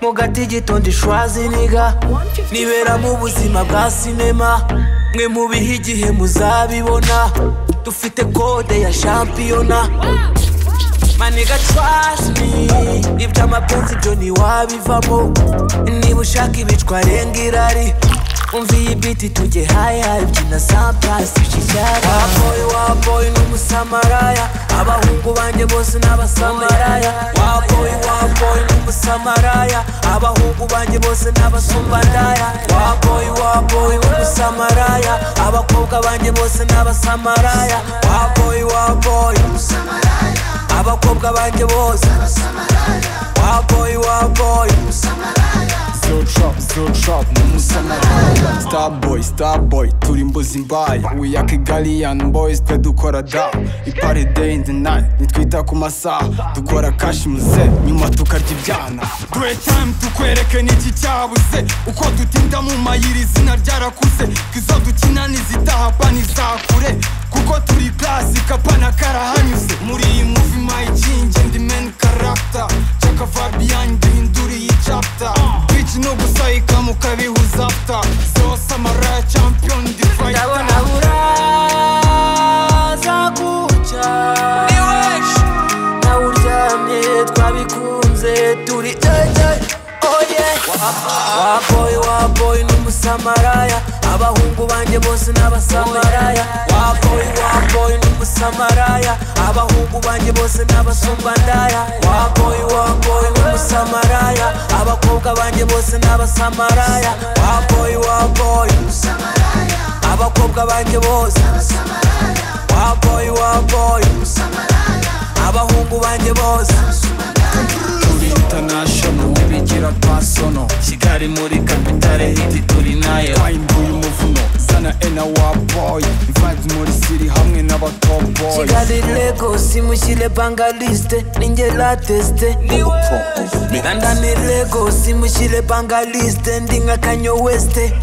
mu gati gitondo ishwazi niga nibera mu buzima bwa sinema mwe mubihe igihe muzabibona dufite kode ya shampiyona maniga trasmi iby'amapenzi byo ntiwabivamo niba ushaka ibicwarenga irari umva iyi biti tujye hayi hayi byina sampasi bishyishyara waboyi waboyi n'umusamaraya abahungu banjye bose ni abasamaraya waboyi waboyi n'umusamaraya abahungu banjye bose ni abasumbandaya waboyi waboyi n'umusamaraya abakobwa banjye bose ni abasamaraya waboyi waboyi abakobwa banjye bose waboyi waboyi Ziltrop, ziltrop, n'umusamaraya Starboy, starboy, turi imbuzi mbaye We are Kigalian boys, twe dukora da Ipare day in the night, nitwita ku masaha Dukora cash muze, nyuma tukarya ibyana Dure time tukwereke n'iki cyabuze Uko dutinda mu mayiri izina ryarakuze Kizo dukina nizitaha pa nizakure Kuko turi classic apa na karahanyuze Muri iyi movie mayikingi ndi main character Chaka Fabian duhinduriye chapter Bitch no gusayika mukabihuza after Zose amaraya champion ndi fighter ndabona uraza guca nawe uryamye twabikunze turi eye oye waboyi waboyi n'umusamaraya abahungu banjye bose ni abasamaraya waboyi waboyi n'umusamaraya abahungu banjye bose ni abasumbandaya waboyi waboyi n'umusamaraya abakobwa banjye bose ni abasamaraya waboyi waboyi abakobwa banjye bose waboyi waboyi abahungu banjye bose Turi international, bigira twasono kigali muri kapitale hiti turi nayo Bayimbuye umuvuno, zana ena wa boy Vibes muri city hamwe n'aba top boys kigali lagos mushyire bangaliste ninjye lateste nandani lagos mushyire bangaliste ndi nka kanyo weste